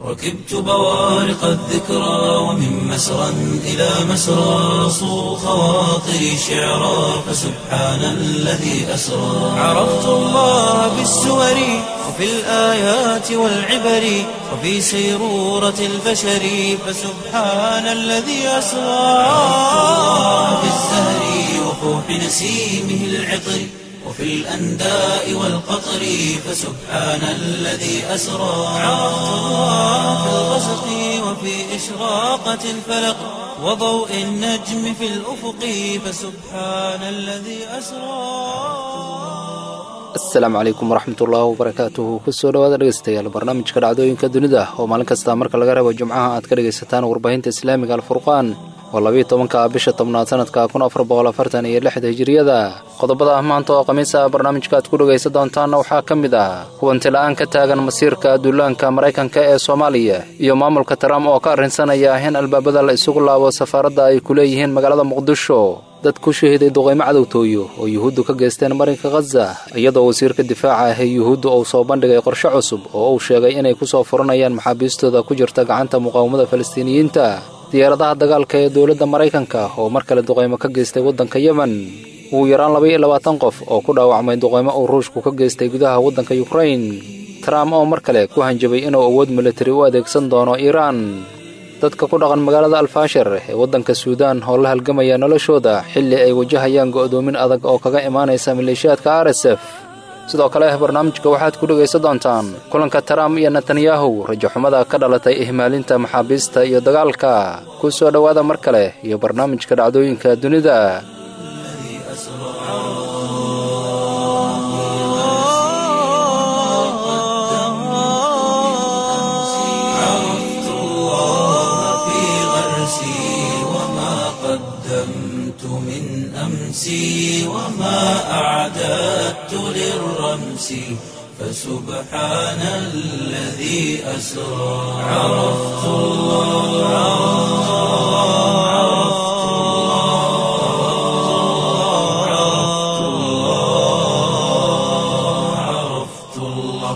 ركبت بوارق الذكرى ومن مسرى إلى مسرى صو خواطري شعرا فسبحان الذي أسرى عرفت الله بالسور وفي الآيات والعبر وفي سيرورة البشر فسبحان الذي أسرى بالزهر وفوح نسيمه العطر وفي الأنداء والقطر فسبحان الذي أسرى عرفت الله في الغسق وفي إشراقة الفلق وضوء النجم في الأفق فسبحان الذي أسرى asalaamu calaykum waraxmatullaahi wabarakaatuhu kusoo dhawaada dhegeystayaal barnaamijka dhacdooyinka dunida oo maalin kasta marka laga reebo jimcaha aad ka dhegaysataan warbaahinta islaamiga alfurqaan oo labiiyo tobanka bisha tobnaad sanadka kun afar boqol afartan iyo lixda hijiriyada qodobada maanta oo khamiisa barnaamijka aad ku dhegaysan doontaanna waxaa ka mid ah hubanti la-aan ka taagan masiirka duulaanka maraykanka ee soomaaliya iyo maamulka trump oo ka arrinsanaya in albaabada la isugu laabo safaaradda ay ku leeyihiin magaalada muqdisho dad ku shahiday duqaymo cadowtooyo oo yuhuuddu ka geysteen marinka khaza iyadoo wasiirka difaaca ah ee yuhuudda uu soo bandhigay qorshe cusub oo uu sheegay inay ku soo furanayaan maxaabiistooda ku jirta gacanta muqaawamada falastiiniyiinta diyaaradaha dagaalka ee dowladda maraykanka oo mar kale duqaymo ka geystay waddanka yemen ugu yaraan laba iyo labaatan qof oo ku dhaawacmay duqaymo uu ruushku ka geystay gudaha waddanka yukrain trump oo mar kale ku hanjabay inuu awood militari u adeegsan doono iiraan dadka ku dhaqan magaalada alfaashir ee waddanka suudaan oo la halgamaya noloshooda xilli ay wajahayaan go'doomin adag oo kaga imaanaysa maleeshiyaadka r s f sidoo kale barnaamijka waxaad ku dhegaysan doontaan kulanka trump iyo netanyahu rajaxumada ka dhalatay ihmaalinta maxaabiista iyo dagaalka ku soo dhowaada mar kale iyo barnaamijka dhacdooyinka dunida عرفت الله في غرسي وما قدمت من أمسي وما أعددت للرمس فسبحان الذي أسرى عرفت الله عرفت الله عرفت الله عرفت الله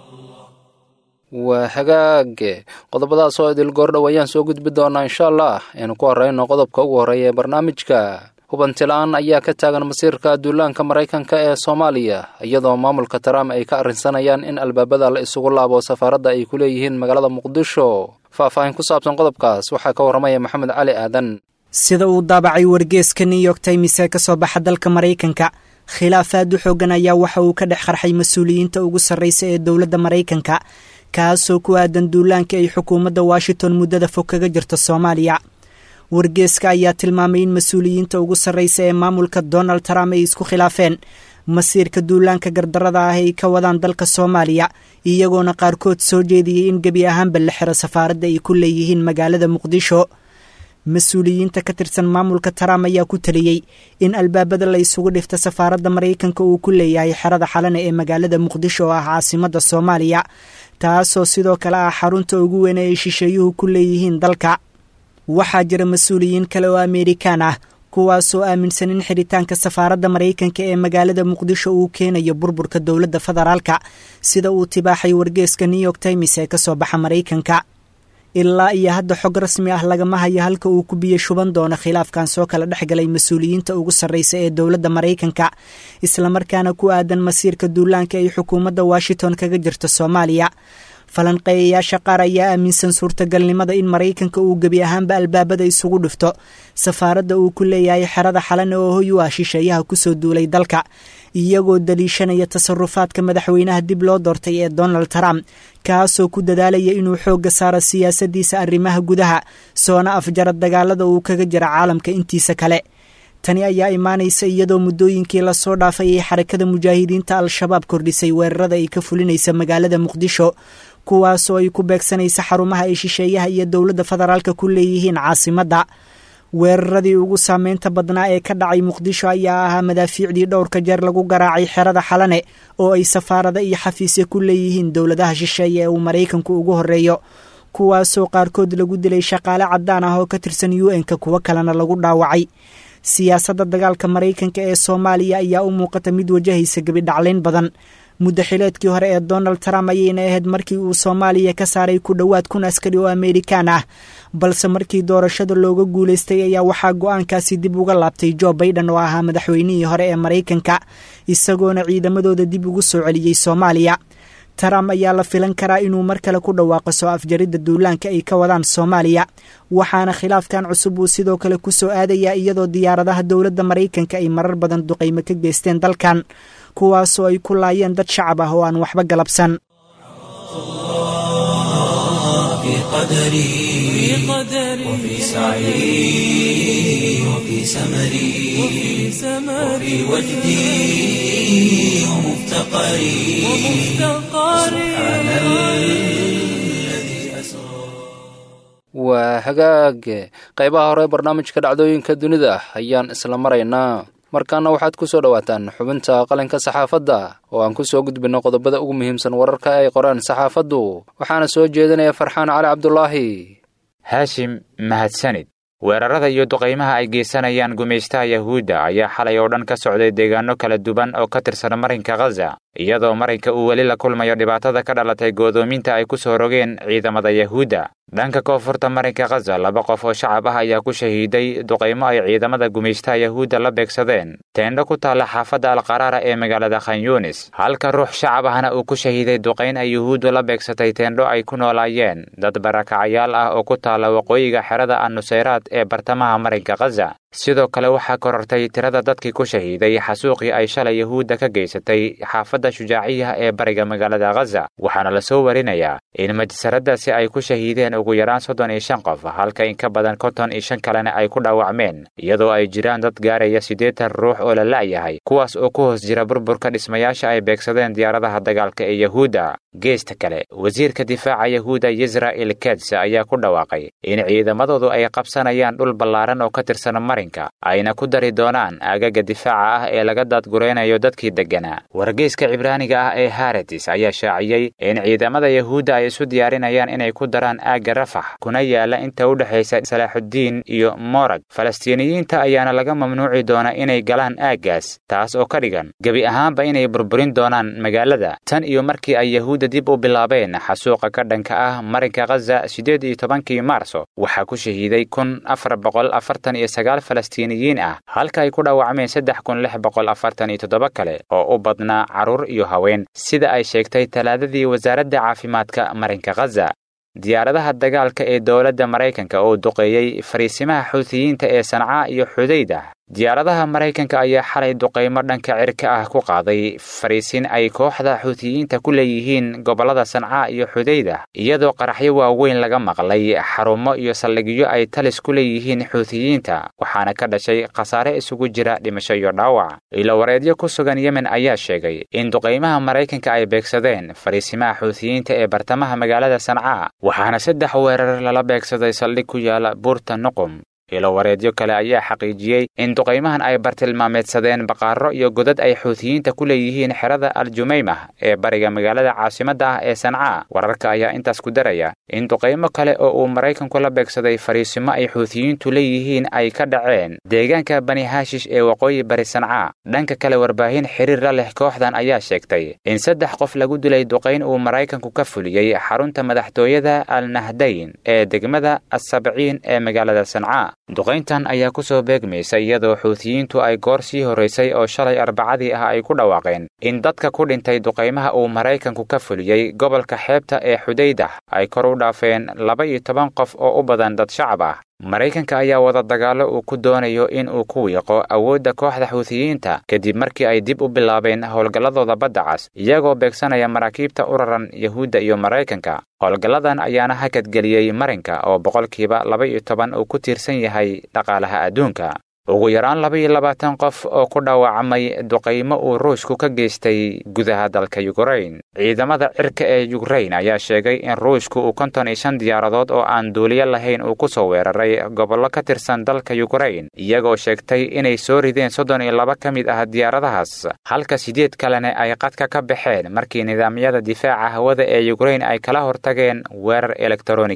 waa hagaage qodobadaas oo idil goordhow ayaan soo gudbi doonaa insha allah aynu ku horrayno qodobka ugu horreeya ee barnaamijka hubanti-la-aan ayaa ka taagan masiirka duulaanka maraykanka ee soomaaliya iyadoo maamulka trump ay ka arrinsanayaan in albaabada la isugu laabo safaaradda ay ku leeyihiin magaalada muqdisho faahfaahin ku saabsan qodobkaas waxaa ka warramaya maxamed cali aadan sida uu daabacay wargeeska new york times ee ka soo baxa dalka maraykanka khilaaf aad u xoogan ayaa waxa uu ka dhex qarxay mas-uuliyiinta ugu sarraysa ee dowladda maraykanka kaasoo ku aadan duulaanka ay xukuumadda washington muddada fog kaga jirta soomaaliya wargeeska ayaa tilmaamay in mas-uuliyiinta ugu sarraysa ee maamulka donald trump ay isku khilaafeen masiirka duulaanka gardarada ah ay ka wadaan dalka soomaaliya iyagoona qaarkood soo jeediyey in gebi ahaanba la xiro safaaradda ay ku leeyihiin magaalada muqdisho mas-uuliyiinta ka tirsan maamulka trump ayaa ku taliyey in albaabada la isugu dhifta safaaradda maraykanka uu ku leeyahay xerada xalane ee magaalada muqdisho oo ah caasimadda soomaaliya taasoo sidoo kale ah xarunta ugu weyn ee ay shisheeyuhu ku leeyihiin dalka waxaa jira mas-uuliyiin kale oo ameerikaan ah kuwaasoo aaminsan in xidhitaanka safaaradda maraykanka ee magaalada muqdisho uu keenayo burburka dowladda federaalka sida uu tibaaxay wargeeska new york times ee ka soo baxa maraykanka ilaa iyo hadda xog rasmi ah lagama hayo halka uu ku biyo shuban doono khilaafkan soo kala dhex galay mas-uuliyiinta ugu sarraysa ee dowladda maraykanka islamarkaana ku aadan masiirka duulaanka ay xukuumadda washington kaga jirta soomaaliya falanqeeyayaasha qaar ayaa aaminsan suurtagalnimada in maraykanka uu gebi ahaanba albaabada isugu dhifto safaaradda uu ku leeyahay xerada xalane oo hoy u ah shisheeyaha kusoo duulay dalka iyagoo daliishanaya tasarufaadka madaxweynaha dib loo doortay ee donald trump kaasoo ku dadaalaya inuu xoogga saaro siyaasadiisa arrimaha gudaha soona afjara dagaalada uu kaga jira caalamka intiisa kale tani ayaa imaanaysa iyadoo muddooyinkii lasoo dhaafay ay xarakada mujaahidiinta al-shabaab kordhisay weerarada ay ka fulinaysa magaalada muqdisho kuwaasoo ay ku beegsanaysa xarumaha ay shisheeyaha iyo dowladda federaalka ku leeyihiin caasimadda weeraradii ugu saameynta badnaa ee ka dhacay muqdisho ayaa ahaa madaafiicdii dhowrka jeer lagu garaacay xerada xalane oo ay safaarada iyo xafiisya ku leeyihiin dowladaha shisheeye ee uu maraykanku ugu horreeyo kuwaasoo qaarkood lagu dilay shaqaale caddaan ah oo ka tirsan u n-ka kuwo kalena lagu dhaawacay siyaasadda dagaalka maraykanka ee soomaaliya ayaa u muuqata mid wajahaysa gebidhaclayn badan muddo xileedkii hore ee donald trump ayayna ahayd markii uu soomaaliya ka saaray ku dhowaad kun askari oo amerikan ah balse markii doorashada looga guulaystay ayaa waxaa go-aankaasi dib uga laabtay jo baiden oo ahaa madaxweynihii hore ee maraykanka isagoona ciidamadooda dib ugu soo celiyey soomaaliya trump ayaa la filan karaa inuu mar kale ku dhawaaqo soo afjaridda duulaanka ay ka wadaan soomaaliya waxaana khilaafkan cusub uu sidoo kale ku soo aadayaa iyadoo diyaaradaha dowladda maraykanka ay marar badan duqaymo ka geysteen dalkan kuwaasoo ay ku laayeen dad shacab ah oo aan waxba galabsan في قدري وفي سعي وفي سمري وفي وجدي ومفتقري سبحان الذي أسرى waa hagaag qaybaha hore barnaamijka dhacdooyinka dunida ayaan isla maraynaa markaana waxaad ku soo dhowaataan xubinta qalinka saxaafadda oo aan ku soo gudbinno qodobada ugu muhiimsan wararka ay qoraan saxaafaddu waxaana soo jeedinaya farxaan cali cabdulaahi haashim mahadsanid weerarada iyo duqaymaha ay geysanayaan gumaystaha yahuudda ayaa xalay oo dhan ka socday deegaano kala duwan oo ka tirsan marinka khaza iyadoo marinka uu weli la kulmayo dhibaatada ka dhalatay goodoominta ay ku soo rogeen ciidamada yahuudda dhanka koonfurta marinka khaza laba qof oo shacab ah ayaa ku shahiiday duqaymo ay ciidamada gumaystaha yahuudda la beegsadeen teendho ku taalla xaafadda alqaraara ee magaalada khan yunis halka ruux shacab ahna uu ku shahiiday duqayn ay yuhuuddu la beegsatay teendho ay ku noolaayeen dad barakacayaal ah oo ku taalla waqooyiga xerada annusayraad ee bartamaha marinka khaza sidoo kale waxaa korortay tirada dadkii ku shahiiday xasuuqii ay shalay yahuudda ka geysatay xaafadda shujaaciyaha ee bariga magaalada khaza waxaana la soo warinayaa in majsaraddaasi ay ku shahiideen ugu yaraan soddon iyo shan qof halka in ka badan konton iyo shan kalena ay ku dhaawacmeen iyadoo ay jiraan dad gaaraya siddeetan ruux oo la la'yahay kuwaas oo ku hoos jira burburka dhismayaasha ay beegsadeen diyaaradaha dagaalka ee yahuudda geesta kale wasiirka difaaca yahuudda yisra'el keds ayaa ku dhawaaqay in ciidamadoodu ay qabsanayaan dhul ballaaran oo ka tirsan marinka ayna ku dari doonaan aagaga difaaca ah ee laga daadguraynayo dadkii degganaa wargeyska cibraaniga ah ee haretis ayaa shaaciyey in ciidamada yahuudda ay isu diyaarinayaan inay ku daraan aagga rafax kuna yaala inta u dhexaysa salaaxuddiin iyo morag falastiiniyiinta ayaana laga mamnuuci doonaa inay galaan aaggaas taas oo ka dhigan gebi ahaanba inay burburin doonaan magaalada tan iyo markii ay yahuudda dib u bilaabeen xasuuqa ka dhanka ah marinka khaza siddeed iyo tobankii maarso waxaa ku shahiiday kun afar boqol afartan iyo sagaal falastiiniyiin ah halka ay ku dhaawacmeen saddex kun lix boqol afartan iyo toddoba kale oo u badnaa carruur iyo haween sida ay sheegtay talaadadii wasaaradda caafimaadka marinka khaza diyaaradaha dagaalka ee dowladda maraykanka oo duqeeyey fariisimaha xuutiyiinta ee sancaa iyo xudayda diyaaradaha maraykanka ayaa xalay duqaymo dhanka cirka ah ku qaaday fariisin ay kooxda xuutiyiinta ku leeyihiin gobollada sancaa iyo xudayda iyadoo qaraxyo waaweyn laga maqlay xarumo iyo saldhigyo ay talis ku leeyihiin xuutiyiinta waxaana ka dhashay khasaare isugu jira dhimasho iyo dhaawac ilowareedyo ku sugan yemen ayaa sheegay in duqaymaha maraykanka ay beegsadeen fariisimaha xuutiyiinta ee bartamaha magaalada sancaa waxaana saddex weerar lala beegsaday saldhig ku yaala buurta nuqum ilowareedyo kale ayaa xaqiijiyey in duqaymahan ay bartilmaameedsadeen baqaaro iyo godad ay xuutiyiinta ku leeyihiin xerada aljumaymah ee bariga magaalada caasimadda ah ee sancaa wararka ayaa intaas ku daraya in duqaymo kale oo uu maraykanku la beegsaday fariisimo ay xuutiyiintu leeyihiin ay ka dhaceen deegaanka bani haashish ee waqooyi bari sancaa dhanka kale warbaahin xiriir la leh kooxdan ayaa sheegtay in saddex qof lagu dilay duqayn uu maraykanku ka fuliyey xarunta madaxtooyada al nahdayn ee degmada assabciin ee magaalada sancaa duqayntan ayaa ku soo beegmaysa iyadoo xuutiyiintu ay goor sii horraysay oo shalay arbacadii ah ay ku dhawaaqeen in dadka ku dhintay duqaymaha uu maraykanku ka fuliyey gobolka xeebta ee xudaydah ay kor u dhaafeen laba iyo toban qof oo u badan dad shacab ah maraykanka ayaa wada dagaallo uu ku doonayo in uu ku wiiqo awoodda kooxda xuutiyiinta kadib markii ay dib u bilaabeen howlgalladooda badda cas iyagoo beegsanaya maraakiibta u raran yahuudda iyo maraykanka howlgalladan ayaana hakadgeliyey marinka oo boqolkiiba laba iyo toban uu ku tiirsan yahay dhaqaalaha adduunka ugu yaraan laba iyo labaatan qof oo ku dhaawacmay duqaymo uu ruushku ka geystay gudaha dalka yukrain ciidamada cirka ee yukrain ayaa sheegay in ruushku uu konton iyo shan diyaaradood oo aan duuliyo lahayn uu ku soo weeraray gobollo ka tirsan dalka yukrain iyagoo sheegtay inay soo rideen soddon iyo laba ka mid ah diyaaradahaas halka siddeed kalena ay qadka ka baxeen markii nidaamyada difaaca hawada ee yukrain ay kala hortageen weerar elektaroonig ah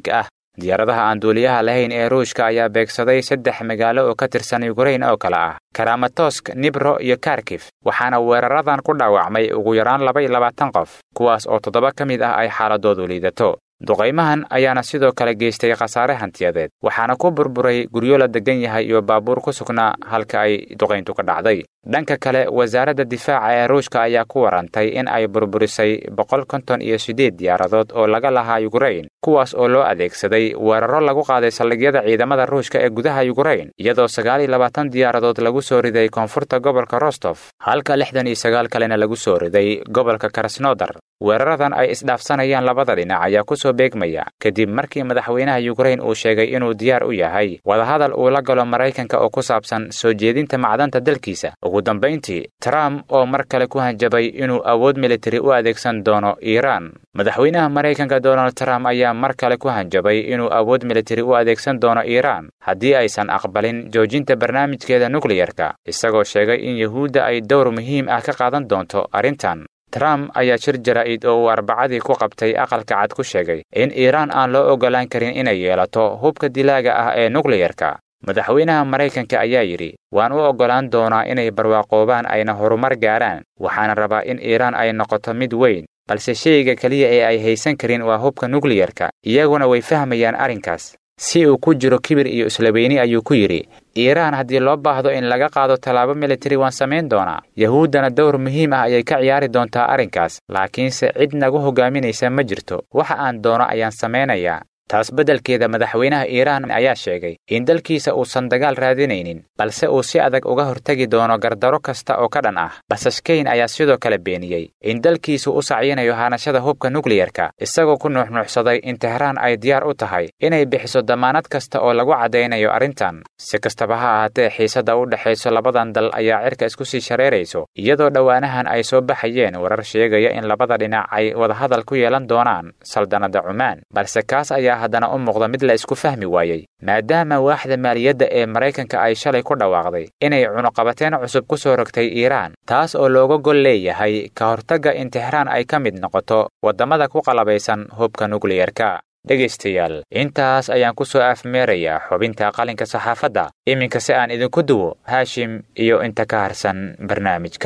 diyaaradaha aan duuliyaha lahayn ee ruushka ayaa beegsaday saddex magaalo oo ka tirsan yukrain oo kale ah karamatosk nibro iyo karkif waxaana weeraradan ku dhaawacmay ugu yaraan laba iyo labaatan qof kuwaas oo toddoba ka mid ah ay xaaladoodu liidato duqaymahan ayaana sidoo kale geystay khasaare hantiyadeed waxaana ku burburay guryo la degan yahay iyo baabuur ku sugnaa halka ay duqayntu ka dhacday dhanka kale wasaaradda difaaca ee ruushka ayaa ku warantay in ay burburisay boqol konton iyo siddeed diyaaradood oo laga lahaa yukrain kuwaas oo loo adeegsaday weeraro lagu qaaday saldhigyada ciidamada ruushka ee gudaha yukrain iyadoo sagaal iyo labaatan diyaaradood lagu soo riday koonfurta gobolka rostof halka lixdan iyo sagaal kalena lagu soo riday gobolka krasnodar weeraradan ay isdhaafsanayaan labada dhinac ayaa ku soo beegmaya kadib markii madaxweynaha yukrain uu sheegay inuu diyaar u yahay wadahadal uu la galo maraykanka oo ku saabsan soo jeedinta macdanta dalkiisa ugu dambayntii trump oo mar kale ku hanjabay inuu awood militari u adeegsan doono iiraan madaxweynaha maraykanka donald trump ayaa mar kale ku hanjabay inuu awood militari u adeegsan doono iiraan haddii aysan aqbalin joojinta barnaamijkeeda nukliyarka isagoo sheegay in yuhuudda ay dowr muhiim ah ka qaadan doonto arrintan trump ayaa shir jaraa'id oo uu arbacadii ku qabtay aqalka cad ku sheegay in iiraan aan loo oggolaan karin inay yeelato hubka dilaaga ah ee nukliyarka madaxweynaha maraykanka ayaa yidhi waan u oggolaan doonaa inay barwaaqoobaan ayna horumar gaaraan waxaana rabaa in iiraan ay noqoto mid weyn balse shayga keliya ee ay haysan karin waa hubka nukliyarka iyaguna way fahmayaan arrinkaas si uu ku jiro kibir iyo islaweyni ayuu ku yidhi iiraan haddii loo baahdo in laga qaado tallaabo militari waan samayn doonaa yahuuddana dowr muhiim ah ayay ka ciyaari doontaa arrinkaas laakiinse cid nagu hogaaminaysa ma jirto waxa aan doono ayaan samaynayaa taas beddelkeeda madaxweynaha iiraan ayaa sheegay in dalkiisa uusan dagaal raadinaynin balse uu si adag uga hortegi doono gardaro kasta oo ka dhan ah basashkeyn ayaa sidoo kale beeniyey in dalkiisu u sacyinayo haanashada hubka nukliyarka isagoo ku nuuxnuuxsaday in tehraan ay diyaar u tahay inay bixiso damaanad kasta oo lagu caddaynayo arrintan si kastaba ha ahaatee xiisadda u dhexayso labadan dal ayaa cirka isku sii shareerayso iyadoo dhowaanahan ay soo baxayeen warar sheegaya in labada dhinac ay wadahadal ku yeelan doonaan saldanadda cumaan balse kaas ayaa haddana u muuqda mid la isku fahmi waayey maadaama waaxda maaliyadda ee maraykanka ay shalay ku dhawaaqday inay cunuqabateen cusub ku soo rogtay iiraan taas oo looga gol leeyahay ka hortagga in tixraan ay ka mid noqoto waddamada ku qalabaysan hubka nukliyarka dhegaystayaal intaas ayaan ku soo afmeerayaa xubinta qalinka saxaafadda iminka si aan idinku duwo haashim iyo inta ka harsan barnaamijka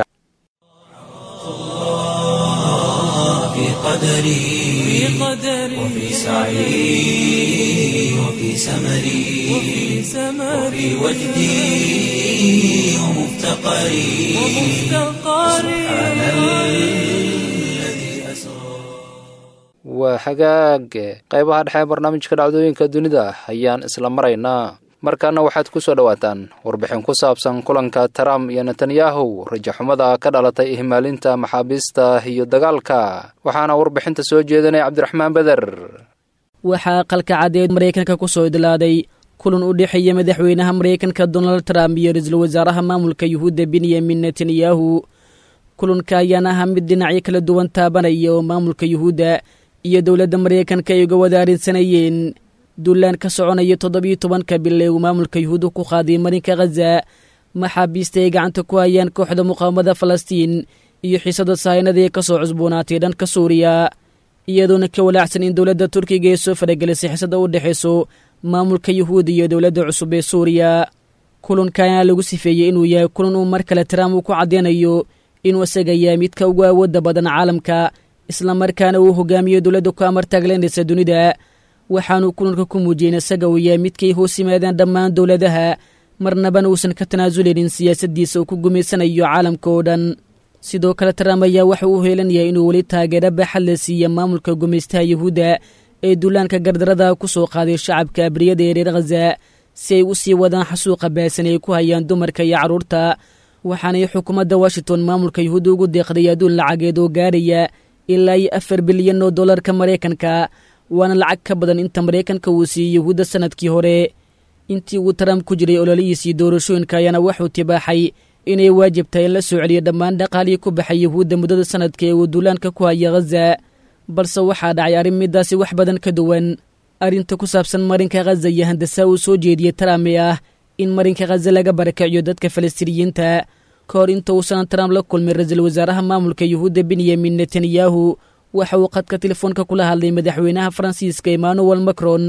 في قدري وفي سعي وفي سمري وفي وجدي ومفتقري سبحان الذي أسرى waa hagaag qaybaha dhexe ee barnaamijka dhacdooyinka dunida ayaan isla maraynaa markaana waxaad ku soo dhowaataan warbixin ku saabsan kulanka trump iyo netanyahu rajaxumada ka dhalatay ihmaalinta maxaabiista iyo dagaalka waxaana warbixinta soo jeedinaya cabdiraxmaan beder waxaa qalka caddeed maraykanka ku soo idlaaday kulan u dhexeeya madaxweynaha maraykanka donald trump iyo ra-iisul wasaaraha maamulka yuhuudda benyamin netanyahu kulanka ayaana ahaa mid dhinacyo kala duwan taabanaya oo maamulka yuhuudda iyo dowladda maraykanka ay uga wadaarisanayeen duulaan ka soconaya toddobiyo tobanka bil ee uu maamulka yuhuudda ku qaaday marinka khaza maxaabiista ay gacanta ku hayaan kooxda muqaawamada falastiin iyo xiisada sahaynada ee ka soo cusboonaatay dhanka suuriya iyadoona ka walaacsan in dowladda turkiga ee soo faragelisay xiisada u dhexayso maamulka yuhuudda iyo dowladda cusub ee suuriya kulanka ayaa lagu sifeeyey inuu yahay kulan uu mar kale trump uu ku caddeynayo inuu isaga yahay midka ugu awoodda badan caalamka islamarkaana uu hogaamiyo dowladda ku amartaagleynaysa dunida waxaanuu kulanka ku muujiyey in isaga uu yahay midkay hoos yimaadeen dhammaan dowladaha marnabana uusan ka tanaasuleynin siyaasaddiisa uu ku gumaysanayo caalamka oo dhan sidoo kale trump ayaa waxa uu heelanayaa inuu weli taageero baaxad la siiya maamulka gumaystaha yuhuudda ee duulaanka gardarada ku soo qaaday shacabka abriyada ee reer khaza si ay u sii wadaan xasuuqa baasan ay ku hayaan dumarka iyo carruurta waxaanay xukuumadda washington maamulka yuhuudda ugu deeqday adduun lacageed oo gaaraya ilaa iyo afar bilyan oo dollarka maraykanka waana lacag ka badan inta maraykanka uu siiyey yuhuudda sanadkii hore intii uu trump ku jiray ololihiisii doorashooyinka ayaana waxuu tibaaxay inay waajib tahay in la soo celiyo dhammaan dhaqaalihii ku baxay yuhuudda muddada sanadka ee uu duulaanka ku haya khaza balse waxaa dhacay arrin midaasi wax badan ka duwan arrinta ku saabsan marinka khaza iyo handasaa uu soo jeediyey trump ee ah in marinka khaza laga barakiciyo dadka falastiiniyiinta ka hor inta uusan trump la kulmin ra-iisul wasaaraha maamulka yuhuudda benyamin netanyahu waxa uu qadka telefoonka kula hadlay madaxweynaha faransiiska emmanuel macron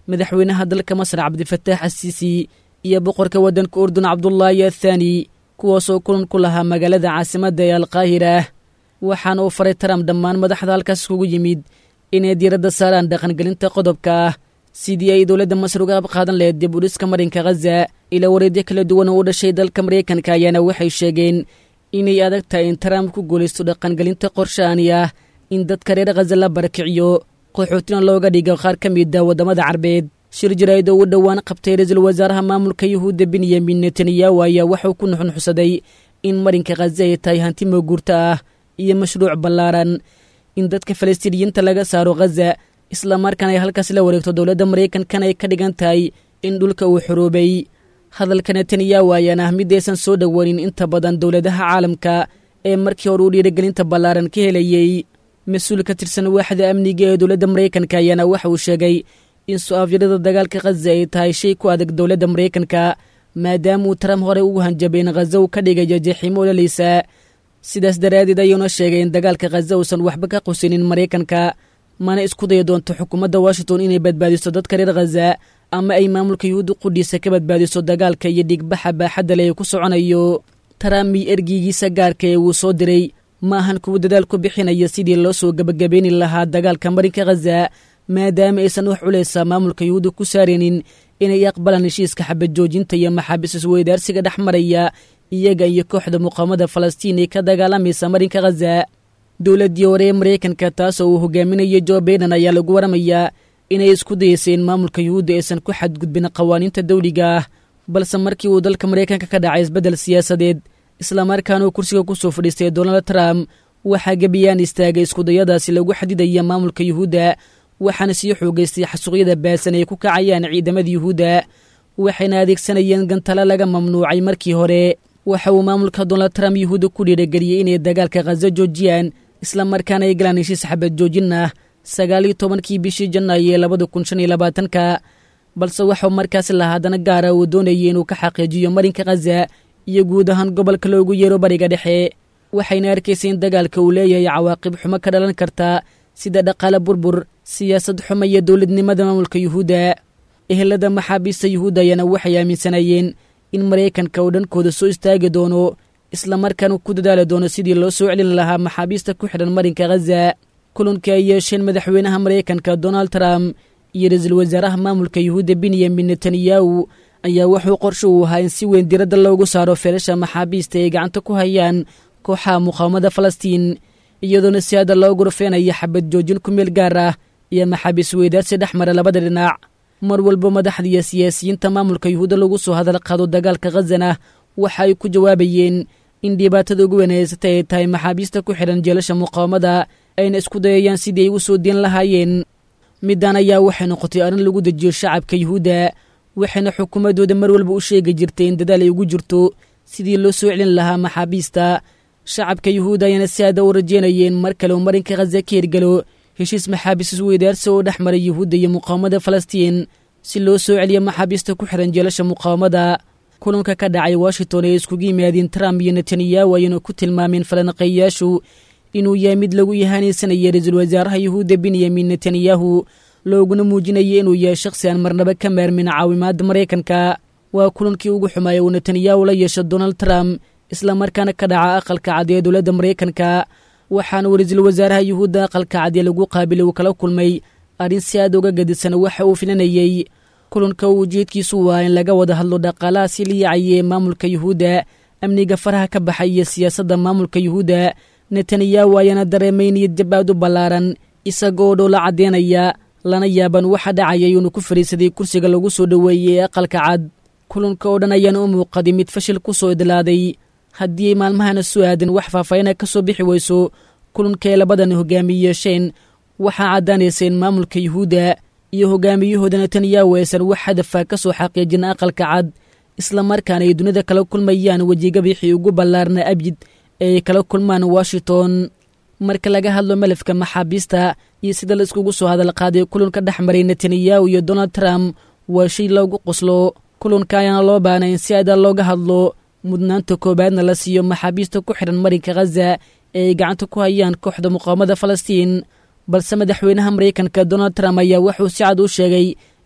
madaxweynaha dalka masar cabdifataax asiisi iyo boqorka waddanka urdun cabdulaahi athaani kuwaasoo kulan ku lahaa magaalada caasimadda ee alqaahira waxaana uu faray trump dhammaan madaxda halkaas kugu yimid inay diiradda saaraan dhaqangelinta qodobka ah sidii ay dowladda masar uga abqaadan lahayd dib udhiska marinka khaza ila wareedyo kala duwan oo u dhashay dalka maraykanka ayaana waxay sheegeen inay adag tahay in trump ku guulaysto dhaqangelinta qorshaani ah in dadka reer khaza la barakiciyo qaxootina looga dhigo qaar ka mida waddamada carbeed shir jaraa'id oo u dhowaan qabtay ra-iisul wasaaraha maamulka yuhuudda benyamin netanyahu ayaa waxuu ku nuxnuxsaday in marinka khaza ay tahay hanti mooguurta ah iyo mashruuc ballaaran in dadka falastiiniyiinta laga saaro khaza islamarkaana ay halkaas la wareegto dowladda maraykankan ay ka dhigan tahay in dhulka uu xoroobay hadalka netanyahu ayaana ah midaysan soo dhowaanin inta badan dowladaha caalamka ee markii hore uu dhiirigelinta ballaaran ka helayey mas-uul ka tirsan waaxda amniga ee dowladda maraykanka ayaana waxa uu sheegay in su-aafyadada dagaalka khaza ay tahay shay ku adag dowladda maraykanka maadaama uu trump horey ugu hanjabay in khaza uu ka dhigayo jeeximo ololeysa sidaas daraaddeed ayuuna sheegay in dagaalka khaza uusan waxba ka qusinin maraykanka mana isku daya doonto xukuumadda washington inay badbaadiso dadka reer khaza ama ay maamulka yuhuudda qudhiisa ka badbaadiso dagaalka iyo dhigbaxa baaxadda le ee ku soconayo trump iyo ergeygiisa gaarka ee uu soo diray ma ahan kuwa dadaal ku bixinaya sidii loo soo gebagabayni lahaa dagaalka marinka khaza maadaama aysan wax culeysa maamulka yuhuudda ku saaraynin inay aqbalaan heshiiska xabad joojinta iyo maxaabiis isweydaarsiga dhex maraya iyaga iyo kooxda muqaamada falastiin ee ka dagaalamaysa marinka khaza dowladdii hore ee maraykanka taasoo uu hogaaminayay jo baiden ayaa lagu waramayaa inay isku dayeysay in maamulka yuhuudda aysan ku xadgudbin qawaaniinta dawliga ah balse markii uu dalka maraykanka ka dhacay isbeddel siyaasadeed islamarkaana uu kursiga ku soo fadhiistay donald trump waxaa gebiyaan istaagay iskudayadaasi lagu xadidaya maamulka yuhuudda waxaana sii xoogaystay xasuuqyada baasan ay ku kacayaan ciidamada yuhuudda waxayna adeegsanayeen gantalo laga mamnuucay markii hore waxa uu maamulka donald trump yuhuudda ku dhiirageliyey inay dagaalka khaza joojiyaan islamarkaana ay galaan heshiis xabad joojin ah sagaal iyo tobankii bishii janaayo ee labada kun shan iyo labaatanka balse waxau markaasi lahaa haddana gaara uu doonayay inuu ka xaqiijiyo marinka khaza iyo guud ahaan gobolka loogu yeero bariga dhexe waxayna arkaysay in dagaalka uu leeyahay cawaaqib xumo ka dhalan karta sida dhaqaale burbur siyaasad xumo iyo dowladnimada maamulka yuhuudda ehelada maxaabiista yuhuudda ayaana waxay aaminsanayeen in maraykanka uu dhankooda soo istaagi doono islamarkaana ku dadaali doono sidii loo soo celin lahaa maxaabiista ku xidhan marinka khaza kulankii ay yeesheen madaxweynaha maraykanka donald trump iyo ra-iisul wasaaraha maamulka yuhuudda benyamin netanyahu ayaa wuxuu qorshe uu ahaa in si weyn diradda loogu saaro feelasha maxaabiista ay gacanta ku hayaan kooxaha muqaawamada falastiin iyadoona si hadda loo gurfeenaya xabad joojin ku meel gaar ah iyo maxaabiis weydaarsi dhex mara labada dhinac mar walba madaxda iyo siyaasiyiinta maamulka yuhuudda lagu soo hadal qaado dagaalka khazana waxa ay ku jawaabayeen in dhibaatada ugu wanaysatay ay tahay maxaabiista ku xidhan jeelasha muqaawamada ayna isku dayayaan sidii ay u soo deen lahaayeen middan ayaa waxay noqotay arrin lagu dejiyo shacabka yuhuudda waxayna xukuumaddooda mar walba u sheegi jirtay in dadaal ay ugu jirto sidii loo soo celin lahaa maxaabiista shacabka yuhuudda ayaana si aada u rajeynayeen mar kale uu marinka khaza ka hirgalo heshiis maxaabiis isweydaarsi oo dhex maray yuhuudda iyo muqaawamada falastiin si loo soo celiyo maxaabiista ku xidhan jeelasha muqaawamada kulanka ka dhacay washington ay iskugu yimaadeen trump iyo netanyahu ayayna ku tilmaameen falanaqeeyayaashu inuu yahay mid lagu yahaanaysanaya ra-iisul wasaaraha yuhuudda benyamin netanyahu looguna muujinaya inuu yahay shakhsi aan marnaba ka maarmin caawimaadda maraykanka waa kulankii ugu xumaaya uu netanyahu la yeesho donald trump islamarkaana ka dhaca aqalka cad ee dowladda maraykanka waxaana uu ra-iisul wasaaraha yuhuudda aqalka cad ee lagu qaabilay uu kala kulmay arrin si aad uga gadisan waxa uu filanayey kulanka uu ujeedkiisu waa in laga wada hadlo dhaqaalaha si liyacaye maamulka yuhuudda amniga faraha ka baxay iyo siyaasadda maamulka yuhuudda netanyahu ayaana dareemay niyad jabaad u ballaaran isagoo dhowla caddeynaya lana yaaban waxa dhacayay inuu ku fadhiisaday kursiga lagu soo dhoweeyey ee aqalka cad kulanka oo dhan ayaana u muuqaday mid fashil ku soo idlaaday haddii ay maalmahana soo aadan wax faahfaahina ka soo bixi weyso kulanka ay labadan hogaamiye yeesheen waxaa caddaanaysa in maamulka yuhuudda iyo hogaamiyahooda netanyahu aysan wax hadafa ka soo xaqiijin aqalka cad islamarkaana ay dunida kala kulmayaan wejigabixii ugu ballaarna abjid ee ay kala kulmaan washington marka laga hadlo malafka maxaabiista iyo sida la iskugu soo hadal qaaday kulanka dhex maray netanyahu iyo donald trump waa shay loogu qoslo kulanka ayaana loo baanay in si aada looga hadlo mudnaanta koowaadna la siiyo maxaabiista ku xidhan marinka khaza ee ay gacanta ku hayaan kooxda muqaawamada falastiin balse madaxweynaha maraykanka donald trump ayaa wuxuu si cad u sheegay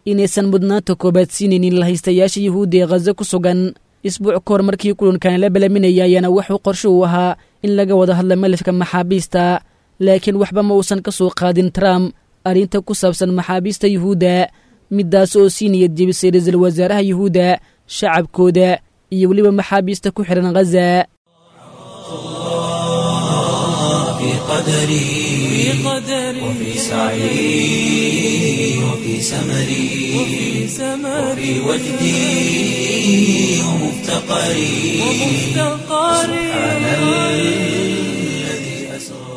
inaysan mudnaanta koobaad siinaynin lahaystayaasha yuhuudda ee khaza ku sugan isbuuc ka hor markii kulankan la balaminaya ayaana wuxuu qorsho uu ahaa in laga wada hadla malafka maxaabiista laakiin waxba ma uusan ka soo qaadin trump arrinta ku saabsan maxaabiista yuhuudda middaas oo sii niyad jebisay ra-iisul wasaaraha yuhuudda shacabkooda iyo weliba maxaabiista ku xidhan khaza في قدري وفي سعي وفي سمري وفي وجدي ومفتقري سبحان الذي أسرى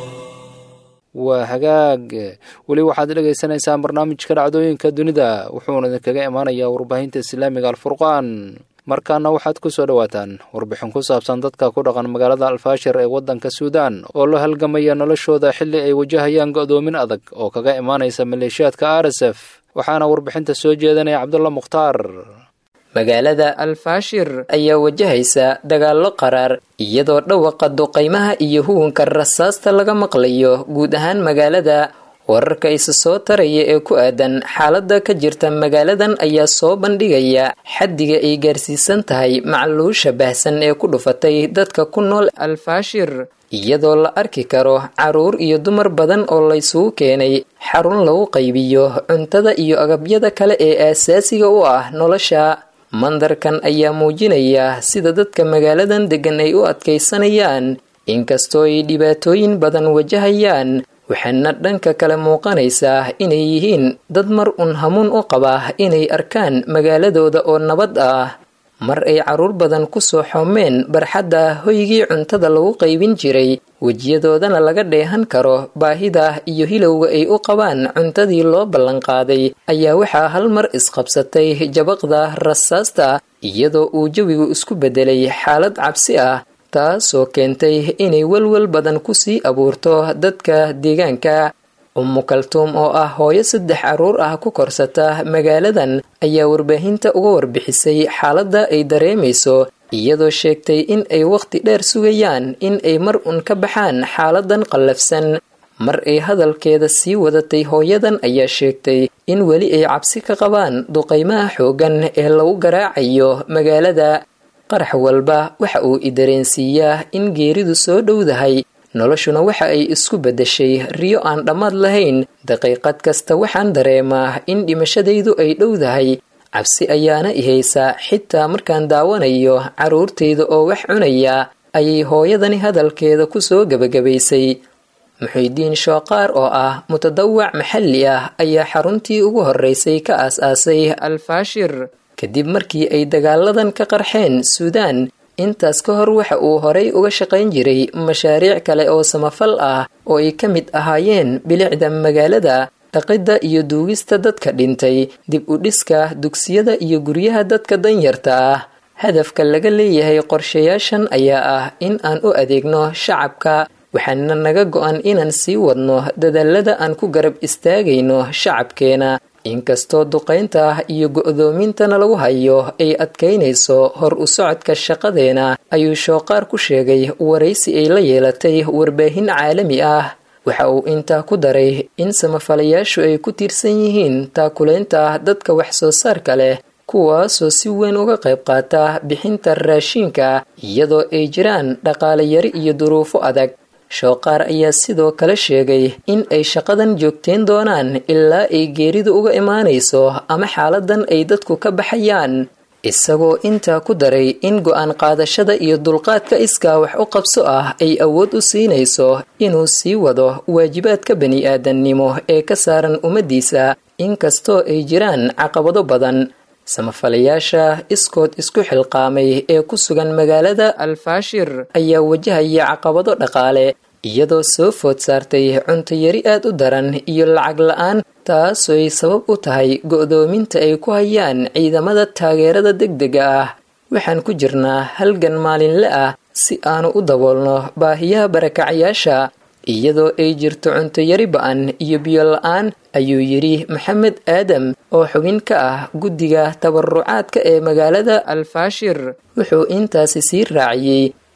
waa hagaag weli waxaad dhegaysaneysaan barnaamijka dhacdooyinka dunida wuxuuna idinkaga imaanayaa warbaahinta islaamiga alfurqaan markaana waxaad ku soo dhowaataan warbixin ku saabsan dadka ku dhaqan magaalada alfaashir ee waddanka suudaan oo la halgamaya noloshooda xilli ay wajahayaan go'doomin adag oo kaga imaanaysa maleeshiyaadka r s f waxaana warbixinta soo jeedanaya cabdulla mukhtaar magaalada alfaashir ayaa wajahaysa dagaallo qaraar iyadoo dhawaqa duqaymaha iyo huwanka rasaasta laga maqlayo guud ahaan magaalada wararka isa soo taraya ee ku aadan xaaladda ka jirta magaaladan ayaa soo bandhigaya xaddiga ay gaarsiisan tahay macluusha baahsan ee ku dhufatay dadka ku nool alfaashir iyadoo la arki karo caruur iyo dumar badan oo laysugu keenay xarun lagu qaybiyo cuntada iyo agabyada kale ee aasaasiga u ah nolosha mandarkan ayaa muujinaya sida dadka magaaladan deggan ay u adkaysanayaan inkastoo ay dhibaatooyin badan wajahayaan waxaana dhanka kale muuqanaysaa inay yihiin dad mar un hamuun u qaba inay arkaan magaaladooda oo nabad ah mar ay caruur badan ku soo xoomeen barxadda hoygii cuntada lagu qaybin jiray wejiyadoodana laga dheehan karo baahida iyo hilowga ay u qabaan cuntadii loo ballanqaaday ayaa waxaa hal mar isqabsatay jabaqda rasaasta iyadoo uu jawigu isku beddelay xaalad cabsi ah taasoo keentay inay welwel badan ku sii abuurto dadka deegaanka ummu kaltuum oo ah hooyo saddex carruur ah ku korsata magaaladan ayaa warbaahinta uga warbixisay xaaladda ay dareemayso iyadoo sheegtay in ay wakhti dheer sugayaan in ay mar un ka baxaan xaaladan qallafsan mar ay hadalkeeda sii wadatay hooyadan ayaa sheegtay in weli ay cabsi ka qabaan duqaymaha xooggan ee lagu garaacayo magaalada qarax walba waxa uu i dareensiiyaa in geeridu soo dhowdahay noloshuna waxa ay isku beddeshay riyo aan dhammaad lahayn daqiiqad kasta waxaan dareemaa in dhimashadaydu ay dhowdahay cabsi ayaana i haysaa xitaa markaan daawanayo carruurtayda oo wax cunaya ayay hooyadani hadalkeeda ku soo gebagabaysay muxuudiin shooqaar oo ah mutadawac maxalli ah ayaa xaruntii ugu horreysay ka aas-aasay alfaashir kadib markii ay dagaaladan ka qarxeen suudaan intaas ka hor waxa uu horay uga shaqayn jiray mashaariic kale oo samafal ah oo ay ka mid ahaayeen bilicda magaalada dhaqidda iyo duugista dadka dhintay dib u dhiska dugsiyada iyo guryaha dadka danyarta ah hadafka laga leeyahay qorshayaashan ayaa ah in aan u adeegno shacabka waxaana naga go-an inaan sii wadno dadaalada aan ku garab istaagayno shacabkeena inkastoo duqaynta iyo go-doomintana lagu hayo ay adkaynayso hor u socodka shaqadeena ayuu shooqaar ku sheegay waraysi ay la yeelatay warbaahin caalami ah waxa uu intaa ku daray in samafalayaashu ay ku tiirsan yihiin taakulaynta dadka wax soo saarka leh kuwaasoo si weyn uga qayb qaata bixinta raashiinka iyadoo ay jiraan dhaqaale yari iyo duruufo adag shooqaar ayaa sidoo kale sheegay in ay shaqadan joogteen doonaan ilaa ay geeridu uga imaanayso ama xaaladan ay dadku ka baxayaan isagoo intaa ku daray in go-aan qaadashada iyo dulqaadka iskaa wax u qabso ah ay awood u siinayso inuu sii wado waajibaadka bani-aadannimo ee ka saaran ummaddiisa inkastoo ay jiraan caqabado badan samafalayaasha iskood isku xilqaamay ee ku sugan magaalada alfaashir ayaa wajahaya caqabado dhaqaale iyadoo soo food saartay cuntayari aad u daran iyo lacag la-aan taasooy sabab u tahay go-doominta ay ku hayaan ciidamada taageerada degdega ah waxaan ku jirnaa halgan maalinle ah si aanu u daboolno baahiyaha barakacayaasha iyadoo ay jirto cuntayari ba-an iyo biyo la-aan ayuu yidhi maxamed aadam oo xubin ka ah guddiga tabarucaadka ee magaalada alfaashir wuxuu intaasi sii raaciyey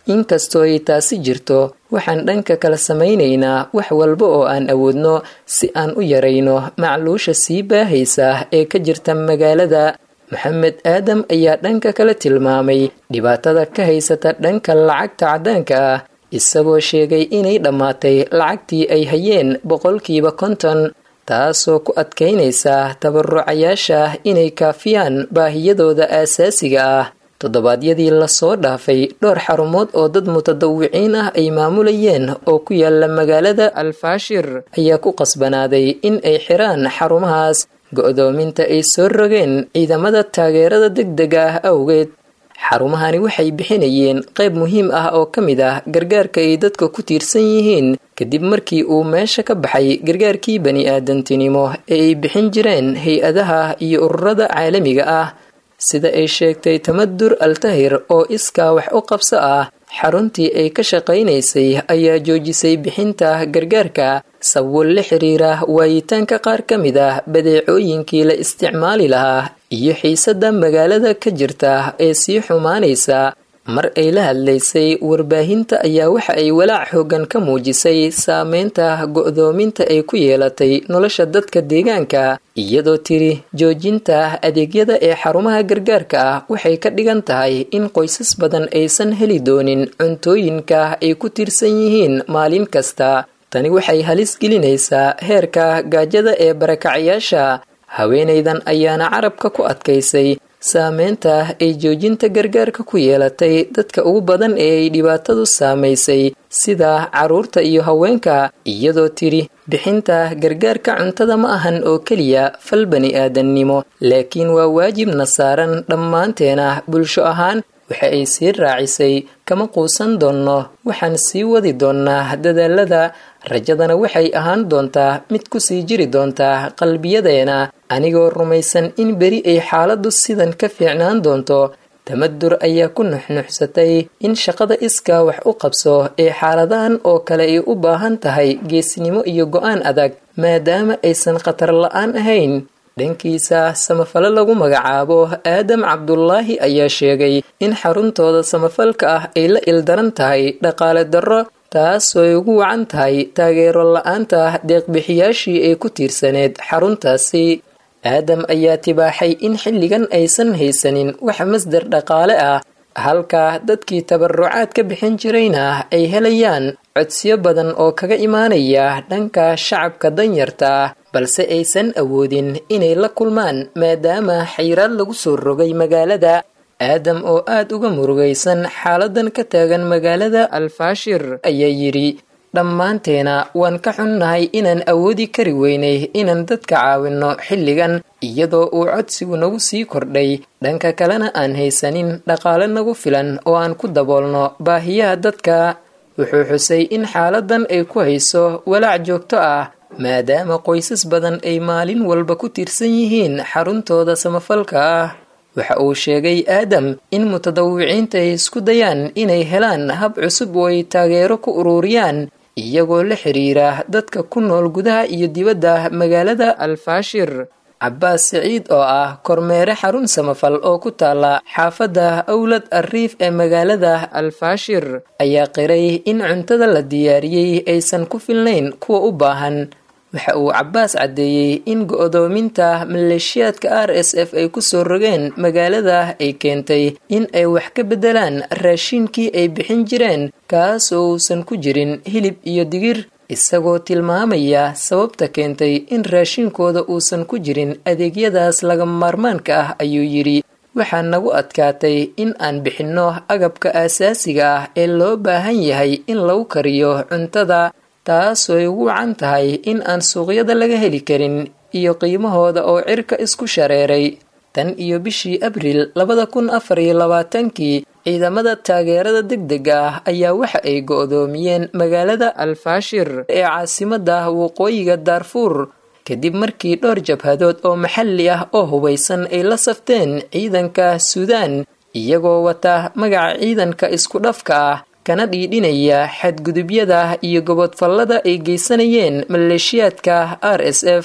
inkastoo ay taasi jirto waxaan dhanka kala samaynaynaa wax walba oo aan awoodno si aan u yarayno macluusha sii baahaysa ee ka jirta magaalada maxamed aadam ayaa dhanka kale tilmaamay dhibaatada ka haysata dhanka lacagta caddaanka ah isagoo sheegay inay dhammaatay lacagtii ay hayeen boqolkiiba konton taasoo ku adkaynaysa tabarucayaasha inay kaafiyaan baahiyadooda aasaasiga ah toddobaadyadii lasoo dhaafay dhowr xarumood oo dad mutadawiciin ah ay maamulayeen oo ku yaala magaalada alfaashir ayaa ku qasbanaaday in ay xiraan xarumahaas go'doominta ay soo rogeen ciidamada taageerada degdega ah awgeed xarumahani waxay bixinayeen qayb muhiim ah oo ka mid ah gargaarka ay dadka ku tiirsan yihiin kadib markii uu meesha ka baxay gargaarkii bani aadantinimo ee ay bixin jireen hay-adaha iyo ururada caalamiga ah sida ay sheegtay tamadur altahir oo iskaa wax u qabso ah xaruntii ay ka shaqaynaysay ayaa joojisay bixinta gargaarka sabwal la xiriira waayitaanka qaar ka mid ah badeecooyinkii la isticmaali lahaa iyo xiisadda magaalada ka jirta ee sii xumaanaysa mar ay la hadlaysay warbaahinta ayaa waxa ay walaac xoogan ka muujisay saameynta go'doominta ay ku yeelatay nolosha dadka deegaanka iyadoo tiri joojinta adeegyada ee xarumaha gargaarka ah waxay ka dhigan tahay in qoysas badan aysan heli doonin cuntooyinka ay ku tiirsan yihiin maalin kasta tani waxay halis gelinaysaa heerka gaajada ee barakacayaasha haweenaydan ayaana carabka ku adkaysay saameynta ay joojinta gargaarka ku yeelatay dadka ugu badan ee ay dhibaatadu saamaysay sida carruurta iyo haweenka iyadoo tiri bixinta gargaarka cuntada ma ahan oo keliya fal bani aadannimo laakiin waa waajibna saaran dhammaanteena bulsho ahaan waxa ay sii raacisay kama quusan doonno waxaan sii wadi doonnaa dadaalada rajadana waxay ahaan doontaa mid ku sii jiri doontaa qalbiyadeena anigoo rumaysan in beri ay xaaladdu sidan ka fiicnaan doonto tamadur ayaa ku nuxnuxsatay in shaqada iskaa wax u qabso ee xaaladahan oo kale ay u baahan tahay geesnimo iyo go'aan adag maadaama aysan khatar la'aan ahayn dhankiisa samafalo lagu magacaabo aadam cabdulaahi ayaa sheegay in xaruntooda samafalka ah ay la ildaran tahay dhaqaale darro taasoo ay ugu wacan tahay taageero la-aanta deeqbixiyaashii ay ku tiirsaneed xaruntaasi aadam ayaa tibaaxay in xilligan aysan haysanin wax masdar dhaqaale ah halka dadkii tabarucaad ka bixin jirayna ay helayaan codsiyo badan oo kaga imaanaya dhanka shacabka danyarta balse aysan awoodin inay la kulmaan maadaama xayiraad lagu soo rogay magaalada aadam oo aad uga murugaysan xaaladan ka taagan magaalada alfaashir ayaa yidhi dhammaanteena waan ka xunnahay inaan awoodi kari weynay inaan dadka caawinno xilligan iyadoo uu codsigu nagu sii kordhay dhanka kalena aan haysanin dhaqaale nagu filan oo aan ku daboolno baahiyaha dadka wuxuu xusay in xaaladan ay ku hayso walaac joogto ah maadaama qoysas badan ay maalin walba ku tiirsan yihiin xaruntooda samafalka ah waxa uu sheegay aadam in mutadawiciinta ay isku dayaan inay helaan hab cusub oo ay taageero ku ururiyaan iyagoo la xiriira dadka ku nool gudaha iyo dibadda magaalada alfaashir cabbaas siciid oo ah kormeere xarun samafal oo ku taala xaafadda awlad arriif ee magaalada alfaashir ayaa qiray in cuntada la diyaariyey aysan ku filnayn kuwa u baahan waxa uu cabbaas caddeeyey in go'doominta maleeshiyaadka r s f ay ku soo rogeen magaalada ay keentay in ay wax ka beddelaan raashiinkii ay bixin jireen kaas oo uusan ku jirin hilib iyo digir isagoo tilmaamaya sababta keentay in raashiinkooda uusan ku jirin adeegyadaas laga maarmaanka ah ayuu yidhi waxaa nagu adkaatay in aan bixinno agabka aasaasiga ah ee loo baahan yahay in lagu kariyo cuntada taasoo ay ugu wacan tahay in aan suuqyada laga heli karin iyo qiimahooda oo cirka isku shareeray tan iyo bishii abriil labada kun afar iyo labaatankii ciidamada taageerada degdega ah ayaa waxa ay go'doomiyeen magaalada alfaashir ee caasimadda waqooyiga daarfuur kadib markii dhowr jabhadood oo maxalli ah oo hubaysan ay la safteen ciidanka suudaan iyagoo wata magaca ciidanka isku dhafka ah kana dhiidhinaya xadgudubyada iyo gobodfallada ay geysanayeen maleeshiyaadka r s f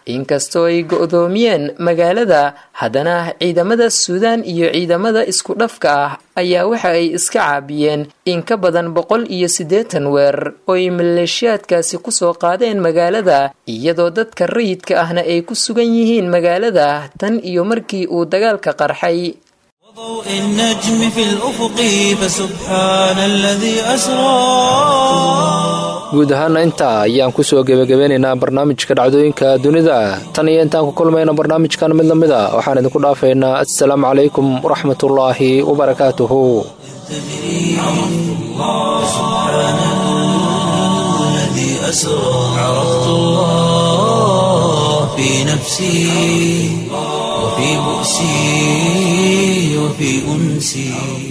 inkastoo ay go-doomiyeen magaalada haddana ciidamada suudaan iyo ciidamada isku dhafka ah ayaa waxa ay iska caabiyeen in ka badan boqol iyo siddeetan weerar oo ay maleeshiyaadkaasi kusoo qaadeen magaalada iyadoo dadka rayidka ahna ay ku sugan yihiin magaalada tan iyo markii uu dagaalka qarxay ضوء النجم في الأفق فسبحان الذي أسرى guud ahaana intaa ayaan kusoo gebagabeynaynaa barnaamijka dhacdooyinka dunida tan iyo intaan ku kulmayna barnaamijkan mid lamid a waxaan idinku dhaafaynaa assalaamu calaykum waraxmatullaahi wabarakaatuhu الذي أسرى عرفت الله في نفسي وفي بؤسي وفي أنسي